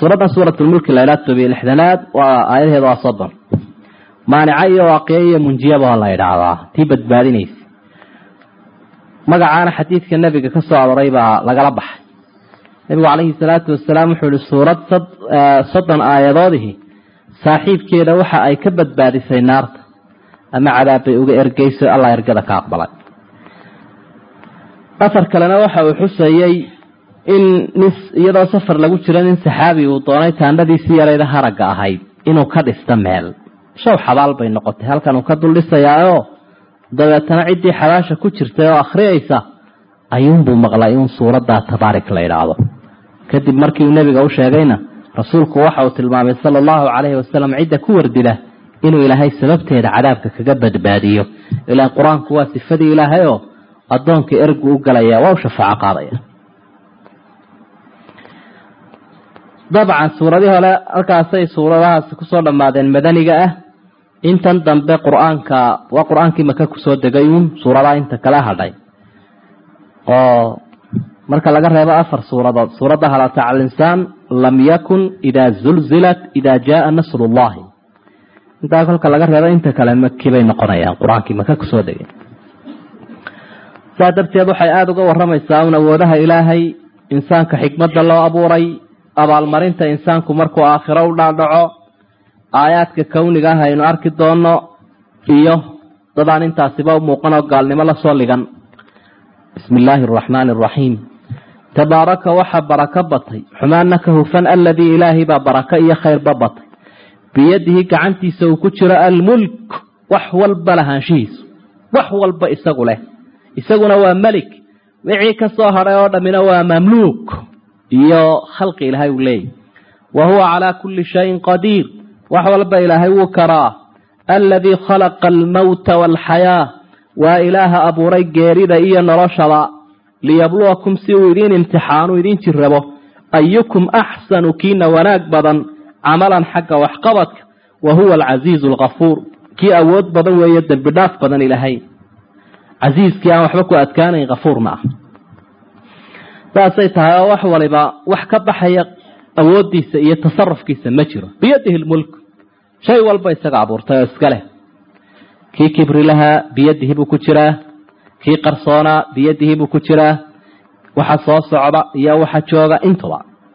suuraddan suuratulmulki la ydhaha tobiyo lixdanaad waa aayadaheeda waa soddon maanica iyo waaqiya iyo munjiyaba la idhaahdaa tii badbaadinaysa magacaana xadiidka nebiga ka soo aroray baa lagala baxay nebigu calayhi salaatu wasalaam wuxuu ihi suurad soddon aayadoodihi saaxiibkeeda waxa ay ka badbaadisay naarta ama cadaab bay uga ergeyso allah ergada ka aqbalay asar kalena waxa uu xusayey in nin iyadoo safar lagu jiro nin saxaabi uu doonay taandhadiisii yarayda haragga ahayd inuu ka dhisto meel shaw xabaal bay noqotay halkan uu ka dul dhisayaao dabeetana ciddii xabaasha ku jirtay oo akhriyaysa ayuunbuu maqlay in suuraddaa tabaarik la idhaahdo kadib markii uu nebiga u sheegayna rasuulku waxa uu tilmaamay sala allahu calayhi wasalam cidda ku wardila inuu ilaahay sababteeda cadaabka kaga badbaadiyo ilaan qur-aanku waa sifadii ilaahay oo addoonka ergu u galaya waa u shafaaco qaadaya dabcan suuradii hore halkaasay suuradahaasi kusoo dhammaadeen madaniga ah intan dambe qur-aanka waa qur-aankii maka kusoo degay uun suuradaha inta kala hadhay oo marka laga reebo afar suuradood suuradda halata cala linsaan lam yakun idaa zulzilat idaa jaaa nasru llahi intaa kolka laga reebo inta kale maki bay noqonayaan qur-aankii maka kusoo degay saa darteed waxay aada uga waramaysaa un awoodaha ilaahay insaanka xikmadda loo abuuray abaalmarinta insaanku markuu aakhiro u dhaadhaco aayaadka kawniga ah aynu arki doono iyo dadaan intaasiba u muuqan oo gaalnimo lasoo ligan bismi illaahi araxmaani araxiim tabaaraka waxaa barako batay xumaanna ka hufan aladii ilaahay baa barako iyo khayrba batay biyadihi gacantiisa uu ku jiro almulk wax walba lahaanshihiisu wax walba isagu leh isaguna waa melik wixii ka soo hadhay oo dhammina waa mamluuk iyo khalqi ilaahay uu leeyahy wa huwa calaa kulli shayin qadiir wax walba ilaahay wuu karaa aladii khalaqa almowta waalxayaa waa ilaaha abuuray geerida iyo noloshaba liyabluwakum si uu idiin imtixaanu idiin jirrabo ayukum axsanu kiina wanaag badan camalan xagga waxqabadka wa huwa alcasiizu alkafuur kii awood badan weeye dembi dhaaf badan ilaahay casiiskii aan waxba ku adkaanayn kafuurna ah saasay tahay oo wax waliba wax ka baxaya awooddiisa iyo tasarufkiisa ma jiro biyadihi lmulk shay walba isaga abuurtay oo iska leh kii kibri lahaa biyadihi buu ku jiraa kii qarsoonaa biyadihi buu ku jiraa waxa soo socda iyo waxa jooga intuba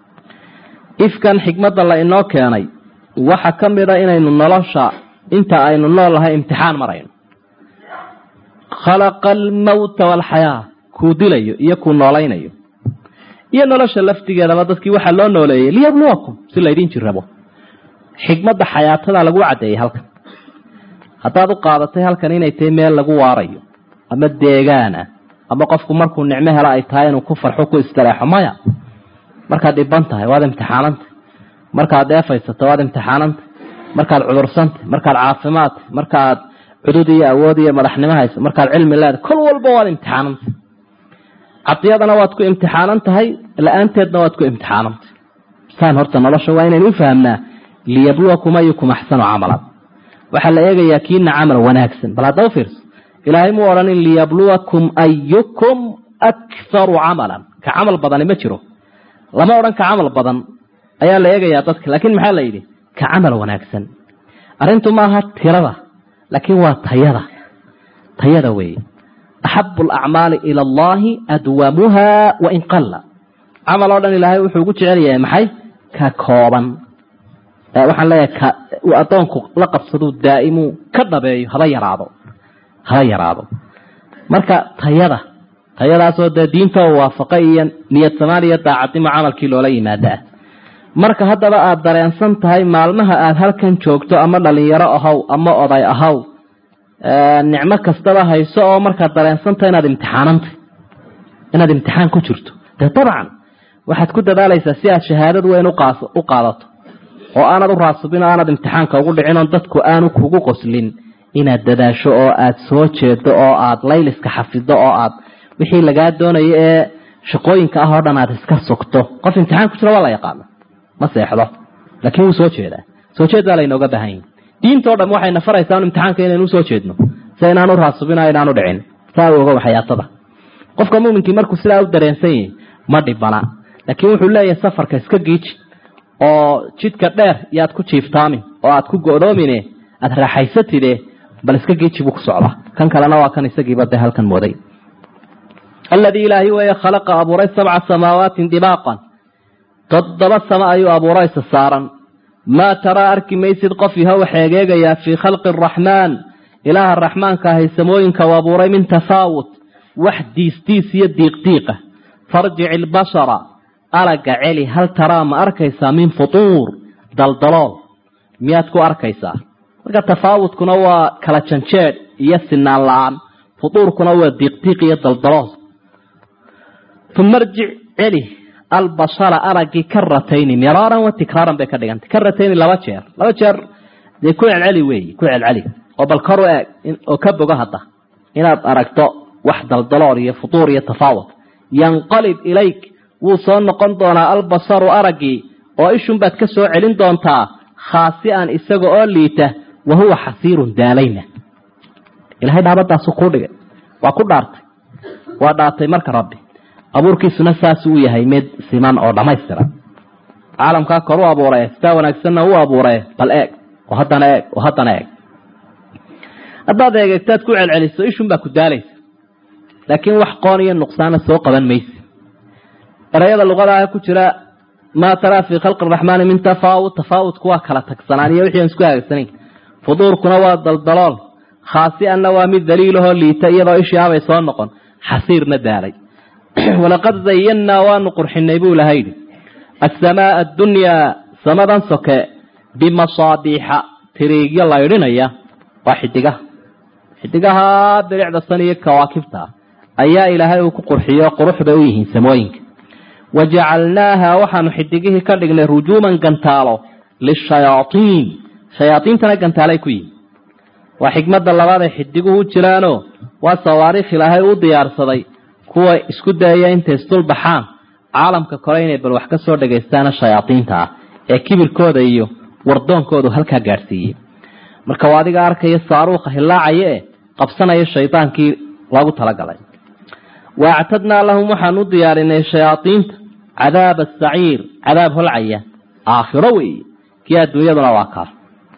ifkan xikmadda la inoo keenay waxa ka mid a inaynu nolosha inta aynu nool lahay imtixaan marayno khalaqa almowta waalxayaa kuu dilayo iyo kuu noolaynayo iyo nolosha laftigeedaba dadkii waxaa loo nooleeyey liyabluwakum si laydin jirabo xikmadda xayaatada lagu caddeeyey halkan haddaad u qaadatay halkan inay tahay meel lagu waarayo ama deegaana ama qofku markuu nicmo helo ay tahay inuu ku farxo ku istireexo maya markaad dhiban tahay waad imtixaanantay markaad deefaysato waad imtixaanantay markaad cudursantay markaad caafimaadtay markaad cudud iyo awood iyo madaxnimo hayso markaad cilmi leedahay kol walba waad imtixaanantay cadiyadana waad ku imtixaanan tahay la-aanteedna waad ku imtixaanantay saan horta nolosha waa inaynu u fahamnaa liyabluwakum ayukum axsanu camalan waxaa la eegayaa kiina camal wanaagsan bal hadda u fiirso ilaahay muu odhanin liyabluwakum ayukum akharu camalan ka camal badani ma jiro lama odhan ka camal badan ayaa la eegayaa dadka laakiin maxaa la yidhi ka camal wanaagsan arrintu maaha tirada laakiin waa tayada tayada weeye axabu alacmaali ila allahi adwamuha wain qalla camal oo dhan ilaahay wuxuu ugu jecel yahay maxay ka kooban waxaan leeyahay ka uu addoonku la qabsaduu daa'imuu ka dhabeeyo haba yaraado haba yaraado marka tayada tayadaasoo dee diinta oo waafaqay iyo niyad samaan iyo daacadnimo camalkii loola yimaada ah marka haddaba aada dareensan tahay maalmaha aada halkan joogto ama dhalinyaro ahaw ama oday ahaw nicmo kastaba hayso oo markaad dareensantahay inaad imtixaanantay inaad imtixaan ku jirto dee dabcan waxaad ku dadaalaysaa si aad shahaadad weyn u qaadato oo aanad u raasubin oo aanad imtixaanka ugu dhicin oo dadku aanu kugu qoslin inaad dadaasho oo aad soo jeedo oo aad layliska xafido oo aad wixii lagaa doonayo ee shaqooyinka ah oo dhan aad iska sugto qof imtixaan ku jira waa la yaqaana ma seexdo laakiin wuu soo jeedaa soo jeed baa laynooga baahan yahi diintao dham waxayna faraysaa imtixaanka inaynu usoo jeedno si inaanu raasubin o inaanu dhicin saa u ogow xayaatada qofka muuminkii markuu sidaa u dareensan yahay ma dhibana laakiin wuxuu leeyahay safarka iska giiji oo jidka dheer yaad ku jiiftaamin oo aad ku go'doomine aada raaxaysatide bal iska geeji buu ku socdaa kan kalena waa kan isagiiba dee halkan mooday aladii ilaahay weeye khalaqa abuuray sabca samaawaatin dibaaqan toddoba samo ayuu abuuraysa saaran maa taraa arki maysid qof yahow xeegeegayaa fii khalqi araxmaan ilaaha raxmaanka ahay samooyinka u abuuray min tafaawut wax diisdiis iyo diiqdiiqa farjic ilbashara alaga celi hal taraa ma arkaysaa min futuur daldalool miyaad ku arkaysaa marka tafaawutkuna waa kala janjeedh iyo sinaan la-aan futuurkuna waa diiqdiiq iyo daldalool uma rjic celi albashara aragii karatayni miraaran wa tikraaran bay ka dhigantay karatayni laba jeer laba jeer dee ku celceli weeyi ku celceli oo bal kor u eeg oo ka bogo hadda inaad aragto wax daldalool iyo futuur iyo tafaawut yanqalib ilayk wuu soo noqon doonaa albasaru araggii oo ishun baad ka soo celin doontaa khaasi'an isaga oo liita wa huwa xasiirun daalayna ilahay dhaabadaasu kuu dhigay waa ku dhaartay waa dhaartay marka rabbi abuurkiisuna saas uu yahay mid siman oo dhammaystiran caalamkaa kor u abuuree sidaa wanaagsanna u abuuree bal eeg oo haddana eeg oo haddana eeg haddaad eegegtaad ku celceliso ishun baa ku daalaysa laakiin wax qoon iyo nuqsaana soo qaban mayse erayada luqadaah ku jira maa taraa fii khalqi araxmaani min tafaawut tafaawutku waa kala tagsanaan iyo wixii aan isku hagagsanayn fuduurkuna waa daldalool khaasi'anna waa mid daliilahoo liita iyadoo ishii abay soo noqon xasiirna daalay walaqad zayannaa waanu qurxinay buu ilaha yidhi asamaaa addunyaa samadan soke bimasaabiixa tiriigyo laydhinaya waa xidigaha xidigaha bilicda san iyo kawaakibta ayaa ilaahay uu ku qurxiyo qurux bay u yihiin samooyinka wajacalnaaha waxaanu xidigihii ka dhignay rujuuman gantaalo lishayaaiin shayaaiintana gantaalay ku yihin waa xikmada labaad ay xidiguhu u jiraano waa sawaariikh ilaahay u diyaarsaday kuwa isku dayaya intay isdul baxaan caalamka kore inay bal wax ka soo dhagaystaana shayaaiinta ah ee kibirkooda iyo wardoonkoodu halkaa gaadhsiiyey marka waa adiga arkaya saaruuqa hilaacaya e qabsanaya shaydaankii loogu talagalay wa actadnaa lahum waxaan u diyaarinay shayaaiinta cadaaba asaciir cadaab holcaya aakhiro weeye kii adduunyaduna waa kaas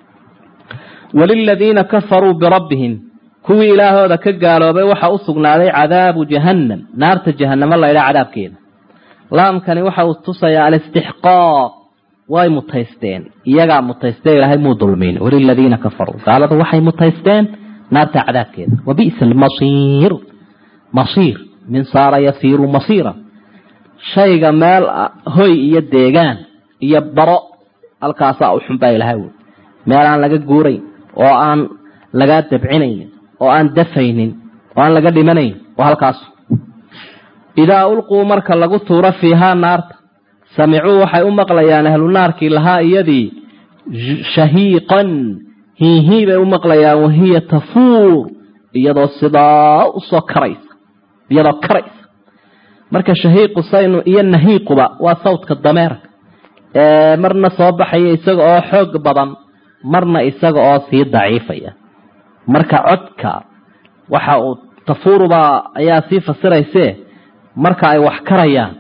waliladiina kafaruu birabbihim kuwii ilaahooda ka gaaloobay waxaa u sugnaaday cadaabu jahannam naarta jahanamo laydhaa cadaabkeeda laamkani waxa uu tusayaa alistixqaaq way mutaysteen iyagaa mutaystee ilaahay muu dulmin waliladiina kafaruu gaaladu waxay mutaysteen naarta cadaabkeeda wa bi'sa almasiir masiir min saara yasiiru masiira shayga meel hoy iyo deegaan iyo baro halkaasaa u xunbaa ilahay wy meel aan laga guurayn oo aan lagaa dabcinaynin oo aan dafaynin oo aan laga dhimanayn oo halkaas idaa ulquu marka lagu tuuro fiihaa naarta samicuu waxay u maqlayaan ahlu naarkii lahaa iyadii shahiiqan hiihii bay u maqlayaan wahiya tafuur iyadoo sidaa usoo karaysa iyadoo karaysa marka shahiiqu saynu iyo nahiiquba waa sawdka dameerka ee marna soo baxaya isaga oo xoog badan marna isaga oo sii daciifaya marka codka waxa uu tafuuruba ayaa sii fasirayse marka ay wax karayaan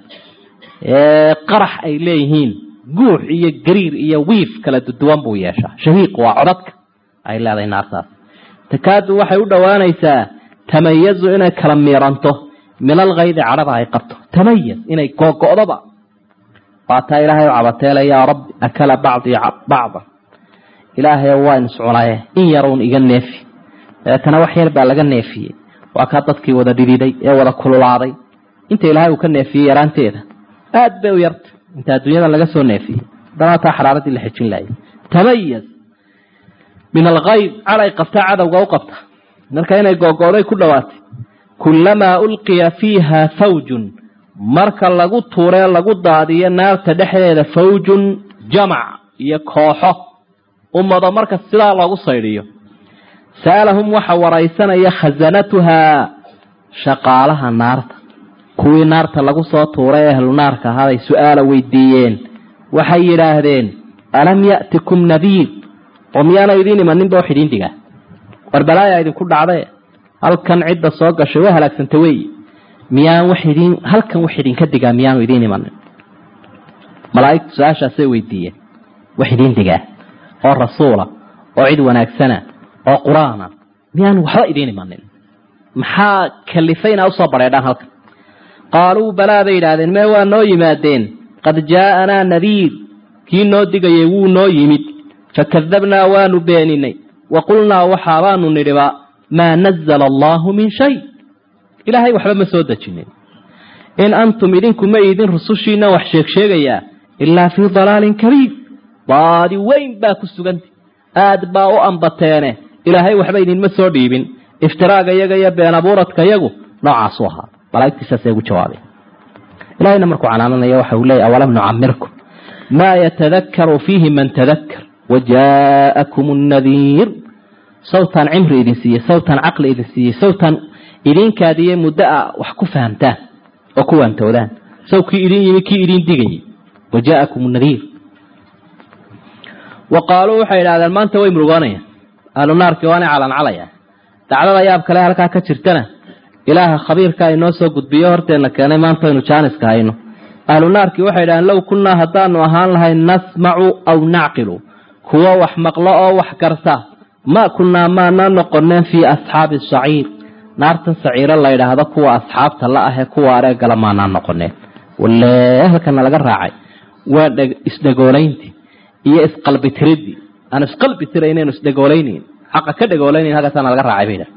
qarax ay leeyihiin guux iyo gariir iyo wiif kala duwan buu yeeshaa shahiiq waa codadka ay leedahay naartaas takaadu waxay u dhowaanaysaa tamayazu inay kala miiranto min alkaydi cadhada ay qabto tamayaz inay googo'doba waataa ilaahay u cabateela yaa rabbi akala bacdii bacda ilaahay waa iscunaye in yaruun iga neefi dabeetana wax yar baa laga neefiyey waa kaa dadkii wada dhididay ee wada kululaaday inta ilaahay uu ka neefiyey yaraanteeda aad bay u yarta inta adduunyadan laga soo neefiyey haddana taa xaraaradii la xejin laayay tamayaz min alkayd caday qabtaa cadowga u qabta marka inay googo'day ku dhowaatay kulamaa ulqiya fiiha fawjun marka lagu tuuree lagu daadiyo naarta dhexdeeda fawjun jamac iyo kooxo ummado marka sidaa loogu saydhiyo sa'alahum waxa waraysanaya khasanatuhaa shaqaalaha naarta kuwii naarta lagu soo tuuray ee ahlu naarka ahaaday su-aala weydiiyeen waxay yidhaahdeen alam ya'tikum nadiir oo miyaana idiin imaninba wax idiin dhigaa war balaaya idinku dhacdae halkan cidda soo gashay way halaagsanta weeye miyaan wax idin halkan wax idinka digaa miyaanu idiin imanin malaa'igtu su-aashaasay weydiiyeen wax idiin digaa oo rasuula oo cid wanaagsana oo qur-aana miyaan waxba idiin imanin maxaa kalifay inaa usoo bareedhaan halkan qaaluu balaa bay yidhaahdeen mee waa noo yimaadeen qad jaa'anaa nadiir kii noo digayay wuu noo yimid fakadabnaa waanu beeninay wa qulnaa waxaabaanu nidhiba maa nazala allaahu min shay ilaahay waxba ma soo dejinin in antum idinku ma idin rusushiina wax sheegsheegayaa ilaa fii dalaalin kabiir baadi weyn baa ku suganta aad baa u ambateene ilaahay waxba idinma soo dhiibin iftiraaga yaga iyo been abuuradka yagu noocaasu ahaa malaa'igtiisaasay ugu jawaabeen ilahayna markuu canaananaya waxa uu leeyay awalam nucamirkum maa yatadakaru fiihi man tadakkar wajaa'akum annadiir sawtaan cimri idin siiyey sawtaan caqli idin siiyey sawtaan idinkaadiye muddo a wax ku fahamtaan oo ku waantoodaan saw kii idin yimi kii idin digayay wajaa'akum nadiir wa qaaluu waxay idhahdeen maanta way murugoonayaan ahlu naarkii waanay calancalayaa dacdada yaab kale halkaa ka jirtana ilaaha khabiirka inoo soo gudbiyo horteenna keenay maanta aynu jaaniska hayno ahlu naarkii waxay idhahdeen low kunnaa haddaanu ahaan lahay nasmacu aw nacqilu kuwo wax maqlo oo wax garta ma kunnaa maana noqoneen fii asxaabi saciir naartan saciiro la yidhaahdo kuwa asxaabta la ahee kuwa areegala maanaa noqoneen walle halkana laga raacay waa isdhegoolayntii iyo isqalbitiridii aan isqalbi tiraynaynu isdhegooleynayn xaqa ka dhegoolaynayn halkaasaana laga raacay bay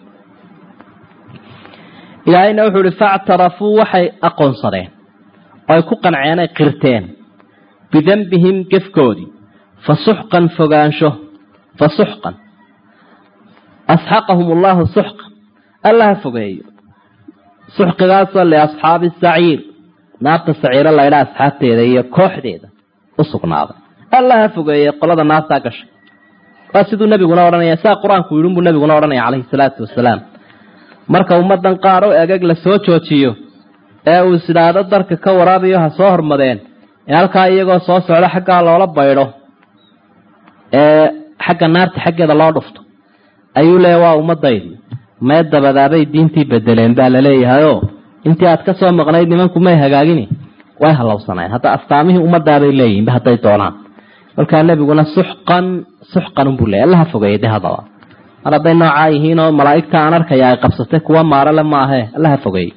ilaahayna wuxuu ihi factarafuu waxay aqoonsadeen oo ay ku qanceen ay qirteen bidembihim gefkoodii fa suxqan fogaansho fa suxqan asxaqahum allahu suxqan alla ha fogeeyo suxqigaasoo liasxaabi saciir naarta saciiro laydha asxaabteeda iyo kooxdeeda u sugnaaday alla ha fogeeye qolada naartaa gashay waa siduu nebiguna odhanaya saa qur-aanku yidhi buu nebiguna odhanaya calayhi salaatu wasalaam marka ummadan qaar oo egeg la soo joojiyo ee uu isidhaahdo darka ka waraabayo ha soo hormadeen ee halkaa iyagoo soo socdo xaggaa loola baydho ee xagga naarta xaggeeda loo dhufto ayuu leeya waa ummadaydi mee dabadaabay diintii bedeleen baa laleeyahayoo intii aad ka soo maqnayd nimanku may hagaagini way hallowsaneen hadda astaamihii ummadaabay leeyihinba hadday doonaan kolkaa nebiguna suxqan suxqan unbuu leeyay allaha fogeeyay de haddaba mar hadday noocaa yihiin oo malaa'igta aan arkaya ay qabsatay kuwa maarale maahe allaha fogeeyey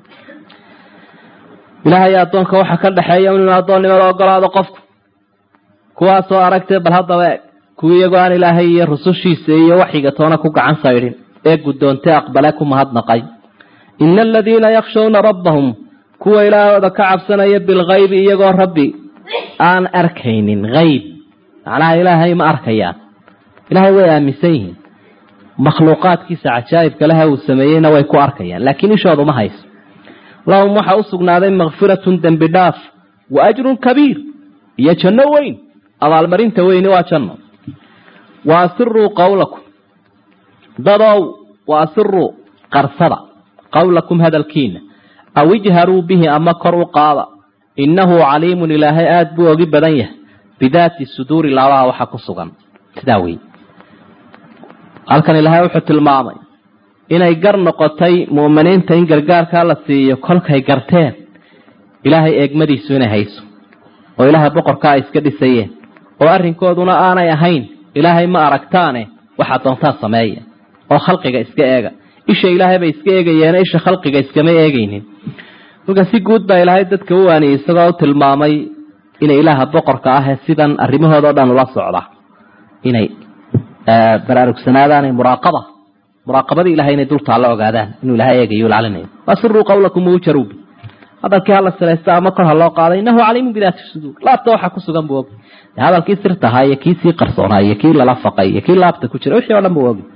ilaahay addoonka waxa ka dhexeeya inuu addoonnimada ogolaado qofku kuwaasoo aragtee bal haddaba eg kuwii iyagoo aan ilaahay iyo rusushiisa iyo waxyiga toona ku gacan saydhin ee guddoontay aqbale ku mahadnaqay ina aladiina yakshawna rabbahum kuwa ilaahooda ka cabsanaya bilkaybi iyagoo rabbi aan arkaynin hayb macnaha ilaahay ma arkayaan ilaahay way aaminsan yihiin makhluuqaadkiisa cajaa'ibka leha uu sameeyeyna way ku arkayaan laakiin ishoodu ma hayso lahum waxaa u sugnaaday makfiratun dembi dhaaf wa ajrun kabiir iyo janno weyn abaalmarinta weyni waa janno wa asiruu qawlakum dadow wa asiruu qarsada qawlakum hadalkiina aw ijharuu bihi ama kor u qaada innahu caliimun ilaahay aada buu ogi badan yahay bidaati suduuri laabaha waxa ku sugan sidaa wey halkan ilaahay wuxuu tilmaamay inay gar noqotay mu'miniinta in gargaarkaa la siiyo kolkay garteen ilaahay eegmadiisu inay hayso oo ilaahay boqorkaa ay iska dhisayeen oo arrinkooduna aanay ahayn ilaahay ma aragtaane waxaa doontaa sameeya oo khalqiga iska eega isha ilaahay bay iska eegayeene isha khalqiga iskama eegaynin marka si guud baa ilaahay dadka u waaniyey isagoo u tilmaamay inay ilaaha boqorka ahee sidan arrimahooda o dhan ula socda inay baraarugsanaadaan muraaqaba muraaqabadii ilahay inay dultaalla ogaadaan inuu ilahay eegayo lacalinayo wasiruu qawlakum waujaruubi hadalkii hala silaysta ama kor ha loo qaaday innahu caliimun bidaati suduur laabta waxa ku sugan buu ogi hadalkii sirtahaa iyo kii sii qarsoonaa iyo kii lala faqay iyo kii laabta ku jira wixii o dhan buu ogi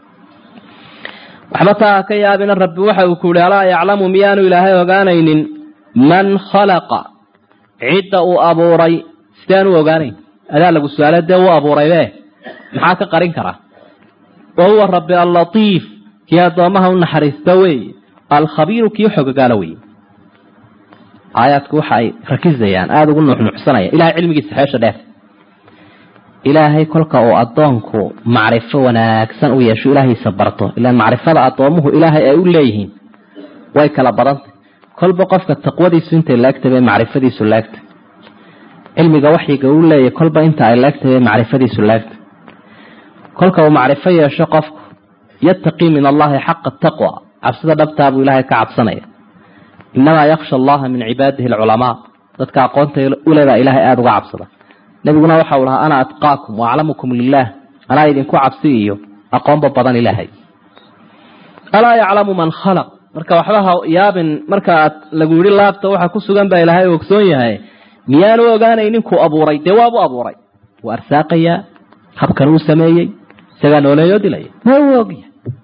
waxba taa ka yaabina rabbi waxa uu ku yihi alaa yaclamu miyaanu ilaahay ogaanaynin man khalaqa cidda uu abuuray sidaanu ogaanayn adaa lagu su-aale dee uu abuuraybe maxaa ka qarin karaa wa huwa rabbi allatiif kii addoomaha u naxariista weeye alkhabiiru kii xogagaala weye aayaadku waxa ay rakisayaan aada ugu nuuxnuuxsanaya ilahay cilmigiisa xeesha dheer ilaahay kolka uu addoonku macrifo wanaagsan u yeesho ilaahiisa barto ilaan macrifada addoomuhu ilaahay ay u leeyihiin way kala badantay kolba qofka taqwadiisu intay laegtay bay macrifadiisu laegtay cilmiga waxyiga uu leeyahy kolba inta ay leegtahay macrifadiisu leegta kolka uu macrifo yeesho qofku yattaqii min allahi xaqa taqwa cabsida dhabtaa buu ilaahay ka cabsanaya inamaa yaksha allaha min cibaadihi alculamaa dadka aqoonta ulebaa ilaahay aada uga cabsada nebiguna waxau lahaa ana atqaakum wa aclamukum lilah anaa idinku cabsi iyo aqoonba badan ilaahay alaa yaclamu man khalaq marka waxba ha yaabin markaaad lagu yidhi laabta waxa ku sugan baa ilaahay ogsoon yahay miyaanu ogaanay ninkuu abuuray dee waabu abuuray wuu arsaaqayaa habkan uu sameeyey isagaa nooleeyoo dilaya waa uu ogyahay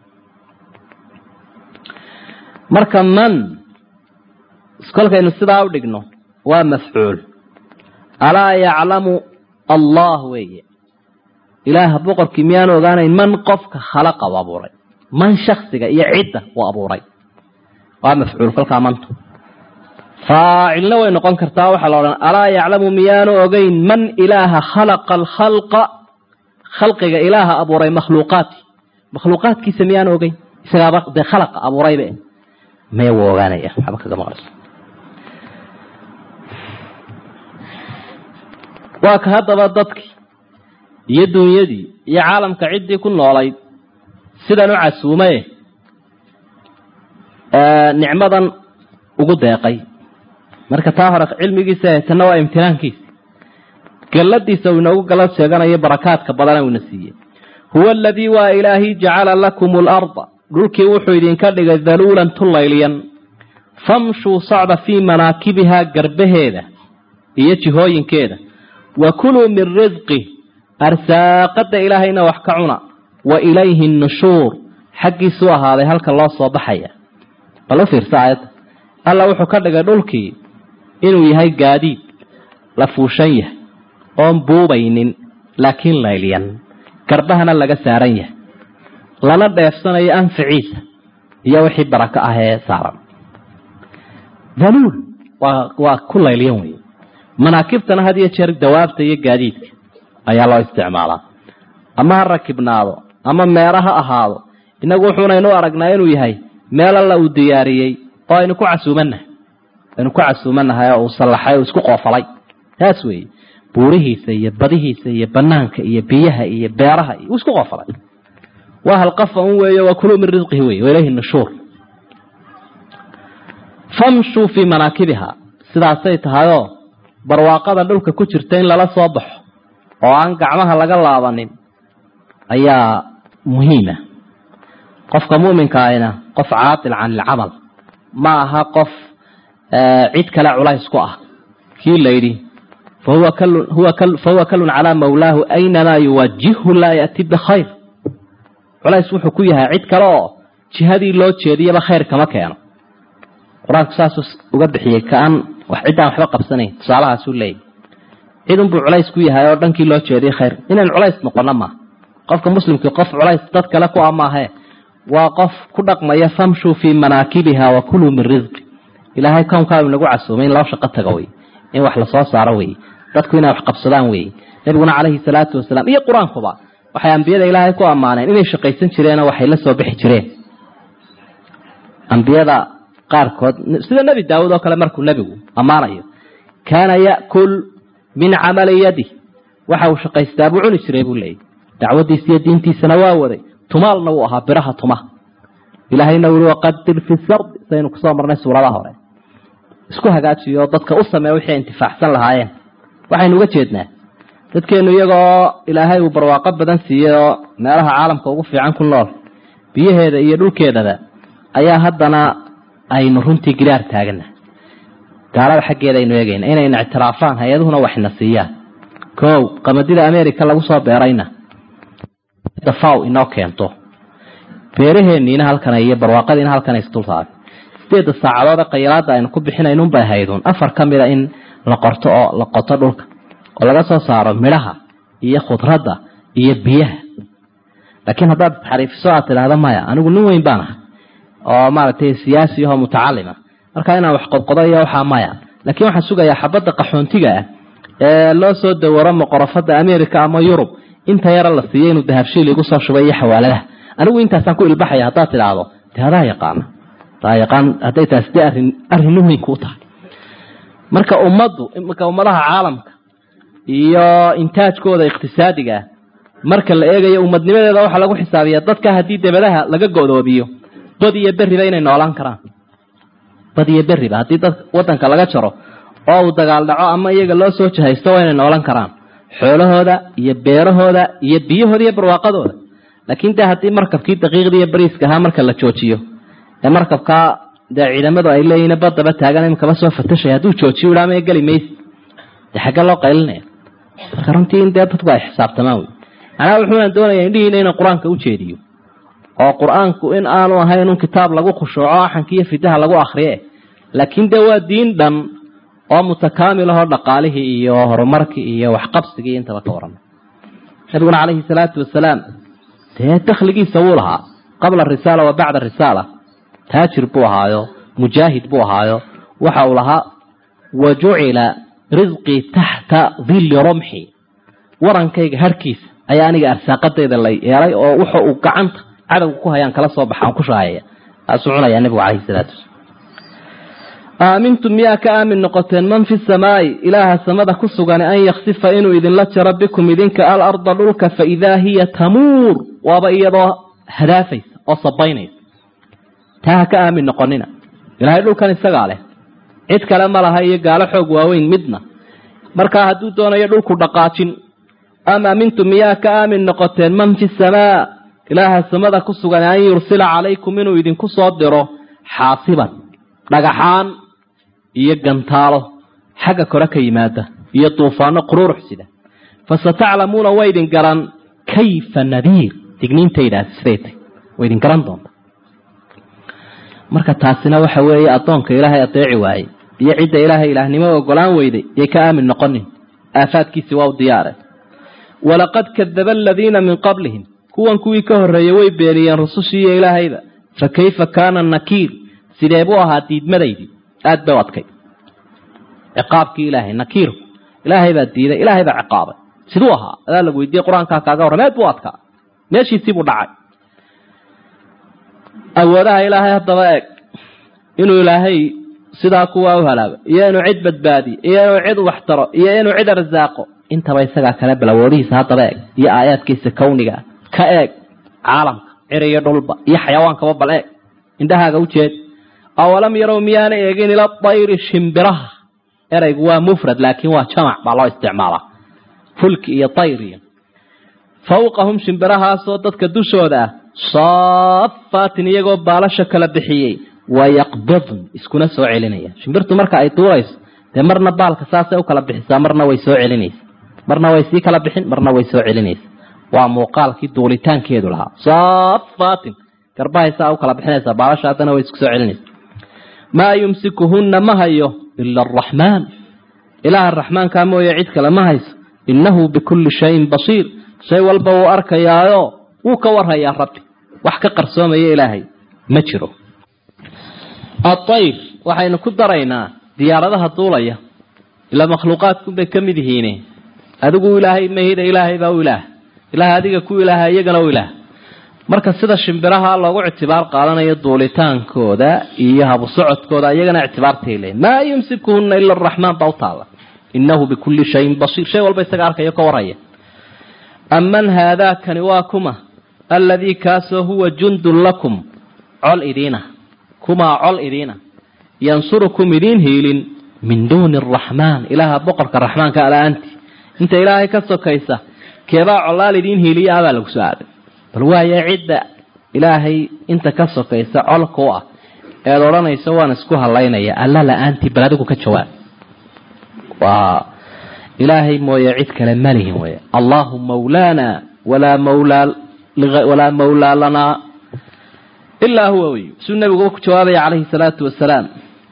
marka man kolkaynu sidaa u dhigno waa mafcuul alaa yaclamu allah weeye ilaaha boqorkii miyaanu ogaanayn man qofka khalaqa u abuuray man shaksiga iyo cidda uu abuuray waa mafcuul kolkaa mantu faacilna way noqon kartaa waxaa la odhan alaa yaclamu miyaanu ogeyn man ilaaha khalaqa alkhalqa khalqiga ilaaha abuuray makhluuqaati makhluuqaadkiisa miyaanu ogeyn isagaaba dee khalaqa abuuraybe maya wuu ogaanaya waxba kaga maqlayso waa ka haddaba dadkii iyo dunyadii iyo caalamka ciddii ku noolayd sidan u casuumaye nicmadan ugu deeqay marka taa hore cilmigiisa tanna waa imtinaankiisa galladiisa uu inoogu gallad sheeganayo barakaadka badana uuna siiyey huwa aladii waa ilaahi jacala lakum alarda dhulkii wuxuu idinka dhigay daluulan tulayliyan famshuu socda fii manaakibihaa garbaheeda iyo jihooyinkeeda wa kuluu min risqi arsaaqada ilaahayna wax ka cuna wa ilayhi nushuur xaggiisuu ahaaday halka loo soo baxaya bal u fiirsa aayadda alla wuxuu ka dhigay dhulkii inuu yahay gaadiid la fuushan yahay oon buubaynin laakiin layliyan garbahana laga saaran yahay lana dheefsanayo anficiisa iyo wixii barako ah ee saaran daluul waa waa ku layliyan wey manaakibtana had iyo jeer dawaabta iyo gaadiidka ayaa loo isticmaalaa ama ha rakibnaado ama meera ha ahaado inagu wuxuunaynu aragnaa inuu yahay meel alla uu diyaariyey oo aynu ku casuumannahay aynu ku casuumannahay oo uu sallaxay oo isku qoofalay taas weeye buurihiisa iyo badihiisa iyo banaanka iyo biyaha iyo beeraha iyo uu isku qoofalay waa halqafa un weeye waa kuluu min risqihi wey wailayhi nushuur famshuu fii manaakibiha sidaasay tahayoo barwaaqada dhulka ku jirta in lala soo baxo oo aan gacmaha laga laabanin ayaa muhiima qofka muminka ahina qof caatil can ilcamal ma aha qof cid kale culays ku ah kii layidhi fahuwa kalun calaa mawlaahu aynamaa yuwajihhu laa yati bikhayr culays wuxuu ku yahay cid kale oo jihadii loo jeediyaba khayr kama keeno qur-aanku saasuu uga bixiyey kaan ciddaan waxba qabsanayn tusaalahaasuu leeyahy cidunbuu culays ku yahay oo dhankii loo jeediyay khayr inaan culays noqono maaha qofka muslimkii qof culays dad kale ku ah maahe waa qof ku dhaqmaya famshuu fii manaakibiha wa kuluu min risqi ilaahay kownkaau inagu casuumay in loo shaqo tago wey in wax lasoo saaro wey dadku inay wax qabsadaan wey nabiguna calayhi salaatu wasalaam iyo qur-aankuba waxay ambiyada ilaahay ku ammaaneen inay shaqaysan jireenoo waxay la soo bixi jireen ambiyada qaarkood sida nebi daawud oo kale markuu nebigu ammaanayo kaana ya'kul min camali yadi waxa uu shaqaystaa buu cuni jiray buu leeyay dacwadiisa iyo diintiisana waa waday tumaalna wuu ahaa biraha tuma ilaahayna wuri waqadir fi sardi saynu kusoo marnay suuradaha hore isku hagaajiyo dadka u sameeya wixii ay intifaacsan lahaayeen waxaynu uga jeednaa dadkeenu iyagoo ilaahay uu barwaaqo badan siiyey oo meelaha caalamka ugu fiican ku nool biyaheeda iyo dhulkeedaba ayaa haddana aynu runtii giraar taagana gaalada xaggeeda aynu eegayna inayna ictiraafaan hay-aduhuna waxna siiyaan kow qamadida america lagu soo beerayna dafaw inoo keento beeraheeniina halkan iyo barwaaqadiina halkan isdultaagay sideedda saacadood ee qayalaada aynu ku bixinaynunbay haydun afar ka mida in la qorto oo la qoto dhulka oo laga soo saaro midhaha iyo khudradda iyo biyaha laakiin haddaad xariifiso aad tidhaahda maya anigu nin weyn baan ahay oo maaragtay siyaasi ahoo mutacalima markaa inaan wax qodqodo iyo waxaa maya laakiin waxaan sugayaa xabadda qaxoontiga ah ee loo soo dawaro moqorofada america ama yurub inta yara la siiyey inuu dahabshiil igu soo shubay iyo xawaaladaha anigu intaasaan ku ilbaxaya haddaad tidhaahdo de adaa yaqaana adaa yaqaan hadday taasi de arrin arrin weyn kuu tahay marka ummaddu marka ummadaha caalamka iyo intaajkooda iqtisaadiga ah marka la eegayo ummadnimadeeda waxaa lagu xisaabiyaa dadka haddii debadaha laga godoobiyo bad iyo beriba inay noolaan karaan bad iyo beriba haddii dad wadanka laga jaro oo uu dagaal dhaco ama iyaga loo soo jahaysto waa inay noolan karaan xoolahooda iyo beerahooda iyo biyahooda iyo barwaaqadooda laakiin dee haddii markabkii daqiiqdii iyo bariiska ahaa marka la joojiyo ee markabkaa dee ciidamadu ay leeyihiin badaba taagan imikaba soo fatashay hadduu joojiyo idhaamaya geli maysi dee xagge loo qaylinaya marka runtii in dee dadku ay xisaabtamaan wey macnaha wuxuuna doonaya indhihiina inaan qur-aanka u jeediyo oo qur-aanku in aanu ahayn un kitaab lagu khushuuco axanki iyo fidaha lagu akriye laakiin dee waa diin dhan oo mutakaamil ahoo dhaqaalihii iyo horumarkii iyo waxqabsigii intaba ka warramay nabiguna calayhi salaatu wasalaam dee dakhligiisa wuu lahaa qabla risaala wa bacda risaala taajir buu ahaayo mujaahid buu ahaayo waxa uu lahaa wa jucila risqii taxta dilli rumxi warankayga harhkiisa ayaa aniga arsaaqadayda la yeelay oo wuxa uu gacanta cadowga ku hayaan kala soo baxaan ku shaayaya taasuu cunayaa nabigu calayhi salaatu wasalaam aamintum miyaa ka aamin noqoteen man fi samaa'i ilaaha samada ku sugan an yaksifa inuu idinla jaro bikum idinka alarda dhulka fa idaa hiya tamuur waaba iyadoo hadaafaysa oo sabaynaysa taa ha ka aamin noqonina ilaahay dhulkan isagaa leh cid kale ma laha iyo gaalo xoog waaweyn midna markaa hadduu doonayo dhulku dhaqaajin am aamintum miyaa ka aamin noqoteen man fi samaa ilaaha samada ku sugan an yursila calaykum inuu idinku soo diro xaasiban dhagaxaan iyo gantaalo xagga kore ka yimaada iyo duufaano quruurux sida fasataclamuuna way idin garan kayfa nadiir digniintaydaasi siday tay way idin garan doonta marka taasina waxa weeye addoonka ilaahay adeeci waayey iyo cidda ilaahay ilaahnimo ogolaan weyday yay ka aamin noqonin aafaadkiisi waa u diyaare walaqad kadaba aladiina min qablihim kuwan kuwii ka horreeyey way beeniyeen rusushii iyo ilaahayba fa kayfa kaana nakiir sidee buu ahaa diidmadaydii aad bay u adkay ciqaabkii ilaahay nakiirku ilaahay baa diiday ilaahay baa ciqaabay siduu ahaa adaa lagu weydiiyey qur-aankaa kaaga warram aad buu adkaa meeshiisii buu dhacay awoodaha ilaahay haddaba eeg inuu ilaahay sidaa kuwaa u halaabo iyo inuu cid badbaadiyo iyo inuu cid waxtaro iyo inuu cid arsaaqo intaba isagaa kale bal awoodihiisa haddaba eeg iyo aayaadkiisa kawniga ka eeg caalamka ciri iyo dhulba iyo xayawaankaba bal eeg indhahaaga u jeed awalam yarow miyaana eegin ila dayri shimbiraha eraygu waa mufrad laakiin waa jamac baa loo isticmaalaa fulki iyo dayriyo fawqahum shimbirahaasoo dadka dushooda ah saafaatin iyagoo baalasha kala bixiyey wayaqbidn iskuna soo celinaya shimbirtu marka ay duurayso dee marna baalka saasay u kala bixisaa marna way soo celinaysa marna way sii kala bixin marna way soo celinaysa waa muuqaalkii duulitaankeedu lahaa saafaatin garbahaysaa u kala bixinaysaa baalasha haddana way isku soo celinaysa maa yumsikuhunna ma hayo ila araxmaan ilaaha raxmaankaa mooye cid kale ma hayso innahu bikulli shayin basiir shay walba wuu arkayaayo wuu ka warhayaa rabbi wax ka qarsoomaya ilaahay ma jiro aayr waxaynu ku daraynaa diyaaradaha duulaya ilaa makhluuqaadkunbay ka mid yihiine adigu ilaahay mahida ilaahay baa u ilaah ilaahay adiga ku ilaaha iyagana u ilaah marka sida shimbiraha loogu ictibaar qaadanayo duulitaankooda iyo habu socodkooda iyagana ictibaartay leeyiin maa yumsikuhuna ila araxmaan baa u taala innahu bikulli shayin basiir shay walba isaga arkayo ka warhaya aman haadaakani waa kuma alladii kaasoo huwa jundun lakum col idiina kumaa col idiina yansurukum idiin hiilin min duuni araxmaan ilaaha boqorka raxmaanka ala-aanti inta ilaahay ka sokaysa keebaa colaal idiin hiiliya abaa lagu soo aaday bal waaye cidda ilaahay inta ka sokaysa colka u ah eed odhanaysa waan isku halaynaya alla la-aantii bal adigu ka jawaab waa ilaahay mooye cid kale malihin wey allahu mawlaana walaa mawlaa walaa mawlaa lanaa ilaa huwa wey suu nabigu ku jawaabaya calayhi salaatu wasalaam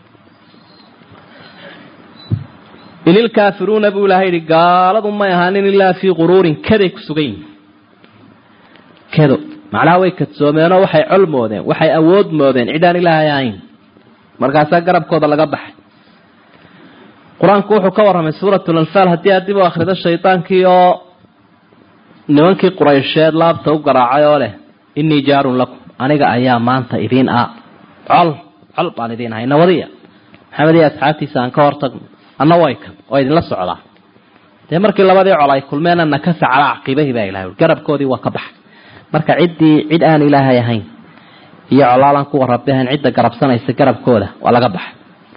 in ilkaafiruuna buu ilahay yihi gaaladu may ahaanin ilaa fii quruurin kaday ku sugan yihin kado macnaha way kadsoomeenoo waxay col moodeen waxay awood moodeen cidaan ilaahay ahayn markaasaa garabkooda laga baxay qur-aanku wuxuu ka warramay suuratul anfaal haddii aad dib u akhrido shaydaankii oo nimankii quraysheed laabta u garaacay oo leh innii jaarun lakum aniga ayaa maanta idiin ah col col baan idiin ahay nawadiya maxamed iyo asxaabtiisa aan ka hortagno anna way kan oo idinla socdaa dee markii labadii col ay kulmeenna nakasa calaa caqiibahi baa ilahay garabkoodii waa ka baxay marka ciddii cid aan ilaahay ahayn iyo colaalaan kuwa rabbi ahayn cidda garabsanaysa garabkooda waa laga baxay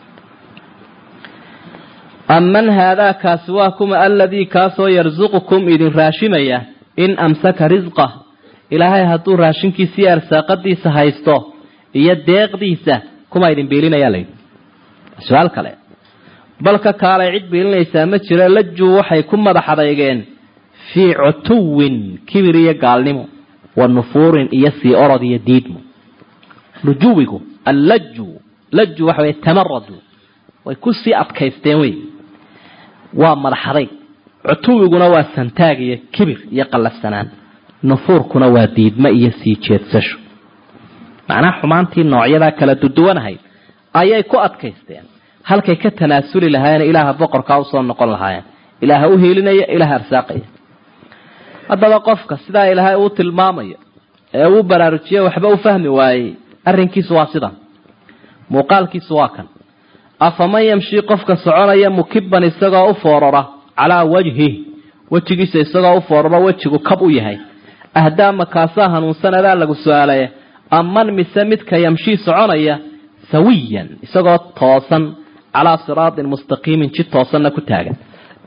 aman haadaa kaasi waa kuma aladii kaasoo yarsuqukum idin raashimaya in amsaka risqah ilaahay hadduu raashinkiisiiyo arsaaqadiisa haysto iyo deeqdiisa kuma idin biilinaya layidhi su-aal kale balka kaalay cid biilinaysaa ma jiro lajuu waxay ku madax adeygeen fii cutuwin kibir iyo gaalnimo wa nufuurin iyo sii orod iyo diidmo lujuwigu allaju laju waxa wey tamaradu way ku sii adkaysteen wey waa madaxaday cutuwiguna waa santaag iyo kibir iyo qallafsanaan nufuurkuna waa diidmo iyo sii jeedsasho macnaha xumaantii noocyadaa kala duduwanahayd ayay ku adkaysteen halkay ka tanaasuli lahaayeen ilaaha boqorkaa usoo noqon lahaayeen ilaaha u hiilinaya ilaaha arsaaqaya haddaba qofka sidaa ilaahay uu tilmaamayo ee uu baraarujiye waxba u fahmi waayey arrinkiisu waa sidan muuqaalkiisu waa kan afaman yamshii qofka soconaya mukiban isagoo u foorara calaa wajhih wejigiisa isagoo u fooraro wejigu kab u yahay ahdaama kaasaa hanuunsan adaa lagu su-aalaya aman mise midka yamshii soconaya sawiyan isagoo toosan calaa siraatin mustaqiimin jid toosanna ku taagan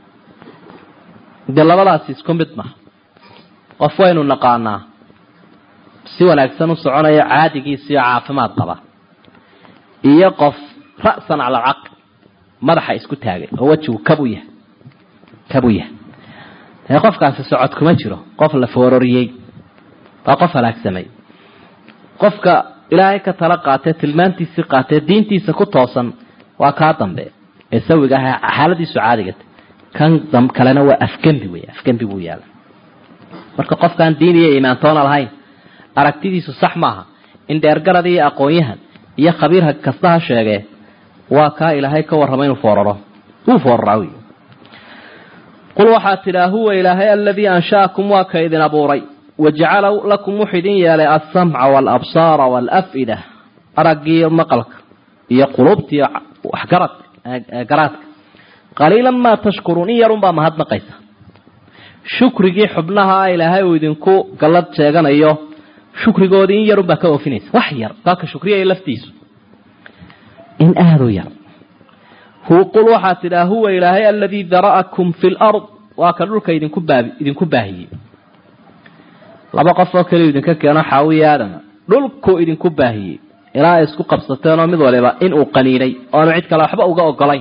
dee labadaasi isku mid maha qof waynu naqaanaa si wanaagsan u soconayo caadigiisiyo caafimaad qaba iyo qof ra'san cala alcaql madaxa isku taagay oo wejigu kabu yahay kabu yahay dee qofkaasi socod kuma jiro qof la foororiyey waa qof halaagsamay qofka ilaahay ka tala qaatee tilmaantiisii qaatee diintiisa ku toosan waa kaa dambe ee sawiga ah xaaladiisu caadigata kan kalena waa afgembi wey afgembi buu yaala marka qofkaan diin iyo iimaantoona lahayn aragtidiisu sax maaha in dheergarad iyo aqoon-yahan iyo khabiirha kasta ha sheegee waa kaa ilaahay ka warrama inuu fooraro wuu fooraraa wy qul waxaa tidhaa huwa ilaahay aladii ansha'akum waa ka idin abuuray wajacala lakum wuxuu idin yeelay alsamca waalabsaara waalaf'ida araggiiyo maqalka iyo qulubtiiyo waxgarad garaadka qaliilan maa tashkuruun in yarunbaa mahadnaqaysa shukrigii xubnaha ilaahay uu idinku gallad sheeganayo shukrigoodii in yarunbaa ka oofinaysa wax yar kaaka shukriyaya laftiisu in aada u yar qul waxaa tidhaa huwa ilaahay aladii dara'akum fi lard waa ka dhulka idinku baabi idinku baahiyey laba qof oo keliya idinka keeno xaawiya aadama dhulkuu idinku baahiyey ilaa ay isku qabsateenoo mid waliba inuu qaniinay oanu cid kale waxba uga ogolayn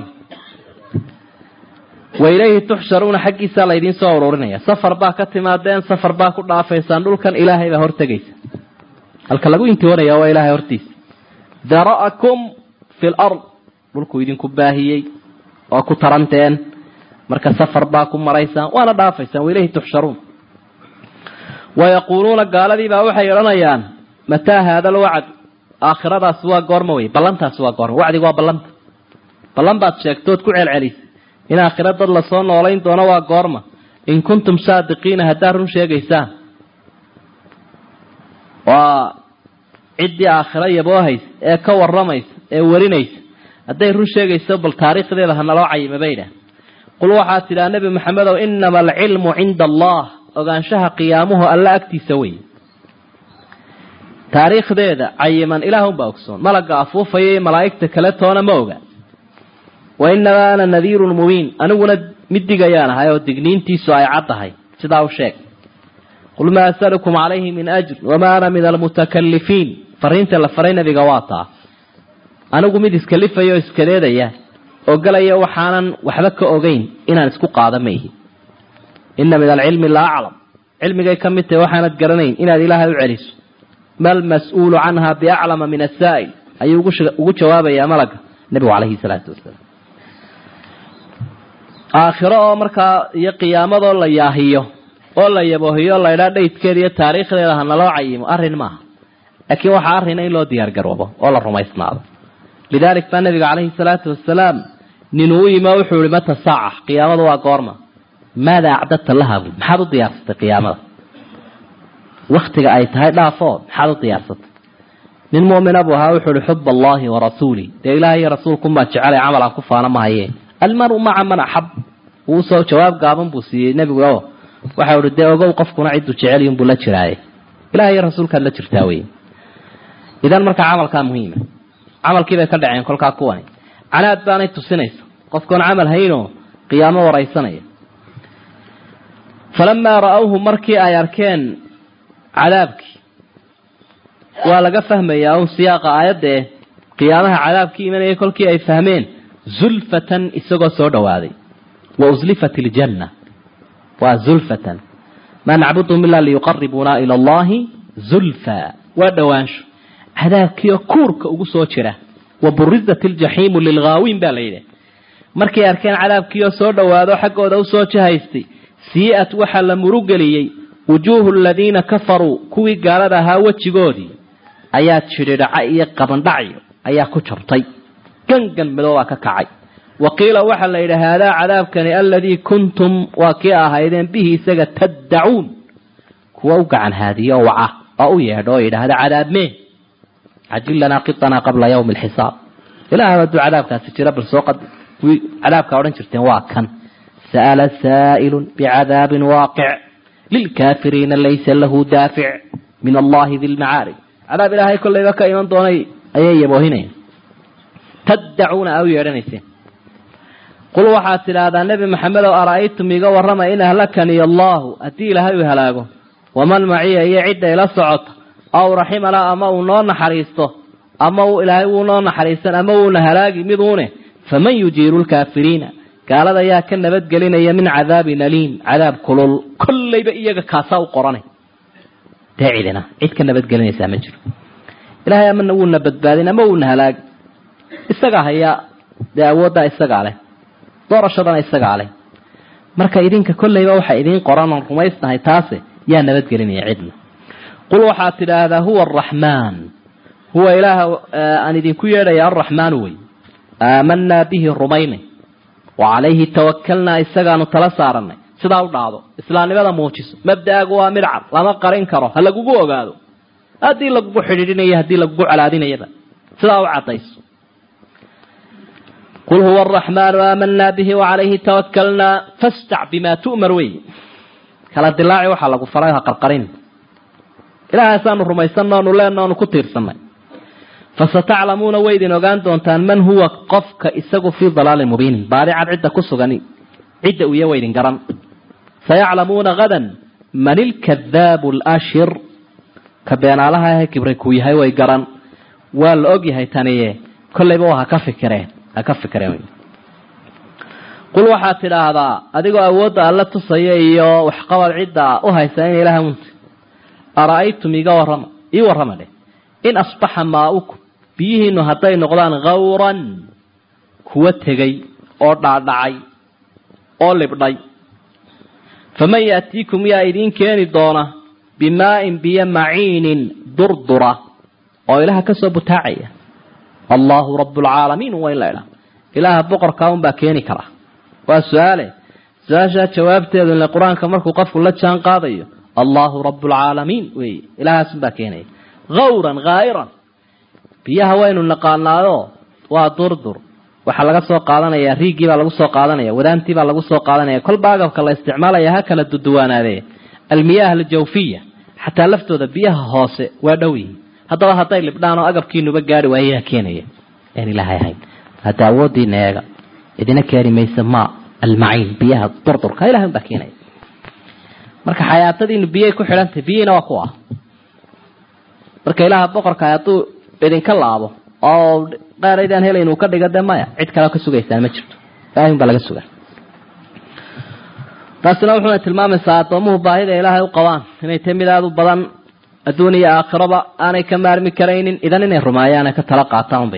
wa ilayhi tuxsharuuna xaggiisaa laydiin soo ururinaya safar baa ka timaadeen safar baa ku dhaafaysaan dhulkan ilaahay baa hortegaysa halka lagu intiwanaya waa ilaahay hortiisa dara'akum fi lard dhulkuu idinku baahiyey oo ku taranteen marka safar baa ku maraysaan waana dhaafaysaan wa ilayhi tuxsharuun wayaquuluuna gaaladiibaa waxay odhanayaan mataa haada alwacd aakhiradaasi waa goorma wey ballantaasi waa goorma wacdigu waa ballanta ballan baad sheegtood ku celcelisay in aakhira dad lasoo noolayn doono waa goorma in kuntum saadiqiina haddaad run sheegaysaan waa ciddii aakhiro yaboohaysa ee ka warramaysa ee warinaysa hadday run sheegayso bal taariikhdeeda ha naloo cayima bay idhaah qul waxaad tidhaha nebi maxamedow inama alcilmu cinda allah ogaanshaha qiyaamuhu alla agtiisa wey taariikhdeeda cayiman ilaahunbaa ogsoon malagga afuufaya iyo malaa'igta kale toona ma oga wa inamaa ana nadiirun mubiin aniguna mid digayaan ahay oo digniintiisu ay caddahay sidaa u sheeg qul maa asalukum calayhi min ajr wamaa ana min almutakalifiin fariinta la faray nabiga waa taa anigu mid iskalifaya oo iskaleedaya oo galaya waxaanan waxba ka ogeyn inaan isku qaada ma ihi ina min alcilmi la aclam cilmigay ka mid tahay waxaanad garanayn inaad ilaahay u celiso mal mas-uulu canha biaclama min asaa'il ayuu ugu jawaabayaa malaga nebigu calayhi salaatu wasalaam aakhiro oo markaa iyo qiyaamadoo la yaahiyo oo la yaboohiyo o laydhaa dhaydkeeda iyo taariikhdeeda ha naloo cayimo arrin maaha laakiin waxaa arrina in loo diyaar garoobo oo la rumaysnaado lidaalik baa nabiga calayhi salaatu wasalaam ninuu u yimi oo wuxuu ihi mata saaca qiyaamadu waa goorma maada acdadta laha bui maxaad u diyaarsatay qiyaamada waktiga ay tahay dhaafoo maxaad u diyaarsatay nin mu'mina buu ahaa wuxuu ihi xub allahi wa rasuulih dee ilaah iyo rasuulkumaa jecelay camal aan ku faana mahaye almaru maca man axab uusoo jawaab gaaban buu siiyey nebigu o waxau ihi dee ogow qofkuna cidduu jecelyunbuu la jiraaye ilaah iyo rasuulkaad la jirtaa wey idan markaa camalkaa muhiima camalkii bay ka dhaceen kolkaa kuwani canaad baanay tusinaysa qofkoon camal haynoo qiyaamo waraysanaya falamaa ra-awhu markii ay arkeen cadaabkii waa laga fahmayaa un siyaaqa aayadda eh qiyaamaha cadaabkii imanayay kolkii ay fahmeen zulfatan isagoo soo dhowaaday wa uslifat iljanna waa zulfatan maa nacbudhum ilaa liyuqaribuuna ila allahi zulfa waa dhowaansho cadaabkiioo kuurka ugu soo jira wa burizat iljaxiimu lilghaawiin baa la yidhi markay arkeen cadaabkiioo soo dhowaado xaggooda usoo jahaystay sii-at waxaa la murugeliyey wujuuhu aladiina kafaruu kuwii gaalada ahaa wejigoodii ayaa jidhidhaca iyo qabandhacyo ayaa ku jabtay gangan madoobaa ka kacay wa qiila waxaa la yidhi haadaa cadaabkani aladii kuntum waa kii ahaydeen bihi isaga taddacuun kuwa u gacan haadiyo oo waca oo u yeedho oo yidhaahda cadaabmee cajil lanaa qitanaa qabla yawmi alxisaab ilaah hadduu cadaabkaasi jira bal soo kuwii cadaabkaa odhan jirteen waa kan sa'ala saa'ilun bicadaabin waaqic lilkaafiriina laysa lahu daafic min allahi di lmacaarij cadaab ilaahay kollayba ka iman doonay ayay yaboohinayaan taddacuuna aa u yeedhanayseen qul waxaad tidhaahdaa nebi maxamedow ara'aytum iga warrama in ahlakaniy allaahu haddii ilaahay uu halaago waman maciya iyo cidda ila socota aw raximana ama uu noo naxariisto ama uu ilaahay wuu noo naxariisan ama wuuna halaagi miduune faman yujiiru lkaafiriina gaalada yaa ka nabadgelinaya min cadaabin aliim cadaab kulul kollayba iyaga kaasaa u qoranay dee cidina cid ka nabadgelinaysaa ma jiro ilaahay amana wuuna badbaadin ama wuuna halaagi isagaa hayaa dee awooddaa isagaa leh doorashadana isagaa leh marka idinka kollayba waxa idiin qoran oon rumaysnahay taase yaa nabadgelinaya cidna qul waxaad tidhaahdaa huwa araxmaan huwa ilaaha aan idinku yeedhaya alraxmaanu wey aamanaa bihi rumaynay wa calayhi tawakalnaa isagaanu tala saaranay sidaa u dhaado islaamnimada muujiso mabda'aagu waa midcad lama qarin karo ha lagugu ogaado haddii lagugu xidhiidhinayo haddii lagugu colaadinayaba sidaa u caddayso qul huwa araxmaanu aamanaa bihi wacalayhi tawakalnaa fastac bimaa tu'mar wey kala dilaaci waxaa lagu faray ha qarqarin ilaahasaanu rumaysanno onu leenno onu ku tiirsanay fasataclamuuna way idin ogaan doontaan man huwa qofka isagu fii dalaalin mubiinin baadicad cidda ku sugan cidda uya waydin garan sayaclamuuna hadan man ilkadaabu alashir ka beenaalaha ahe kibray kuu yahay way garan waa la og yahay taniye kollayba waa haka fikireen ha ka fikireen qul waxaad tidhaahdaa adigoo awoodda alla tusaya iyo waxqabad cidda u haysa in ilaah unta ara'aytum iga warrama ii warrama dheh in asbaxa maaukum biyihiinu hadday noqdaan khawran kuwa tegay oo dhaadhacay oo libdhay faman yaatiikum yaa idiin keeni doona bimaa'in biyo maciinin durdura oo ilaha ka soo butaacaya allaahu rabbulcaalamiin waa in la idhaa ilaaha boqorkaa unbaa keeni kara waa su-aale su-aashaa jawaabteedu ile qur-aanka markuu qofku la jaan qaadayo allaahu rabbulcaalamiin wey ilahaasunbaa keenaya hawran haa'iran biyaha waynu naqaanaado waa durdur waxaa laga soo qaadanaya riigii baa lagu soo qaadanaya wadaantii baa lagu soo qaadanaya kolba agabka la isticmaalaya ha kala duduwaanaadee almiyaah aljawfiya xataa laftooda biyaha hoose waa dhow yihiin haddaba hadday libdhaan oo agabkiinuba gaari waayayaa keenaya aan ilaahay ahayn hadda awoodiina eega idina keeni maysa ma almaciin biyaha durdurka ilahay baa keenaya marka xayaatadiinu biyay ku xidhantahay biyihiina waa ku ah marka ilaaha boqorka hadduu idinka laabo oo qaaraydaan helayn uu ka dhiga de maya cid kaleo ka sugaysaan ma jirto ilahay un baa laga sugaa taasina wuxuuna tilmaamaysaa addoomuhu baahida ilaahay u qabaan inay tahay mid aada u badan adduun iyo aakhiraba aanay ka maarmi karaynin idan inay rumeeyaan ay ka tala qaataan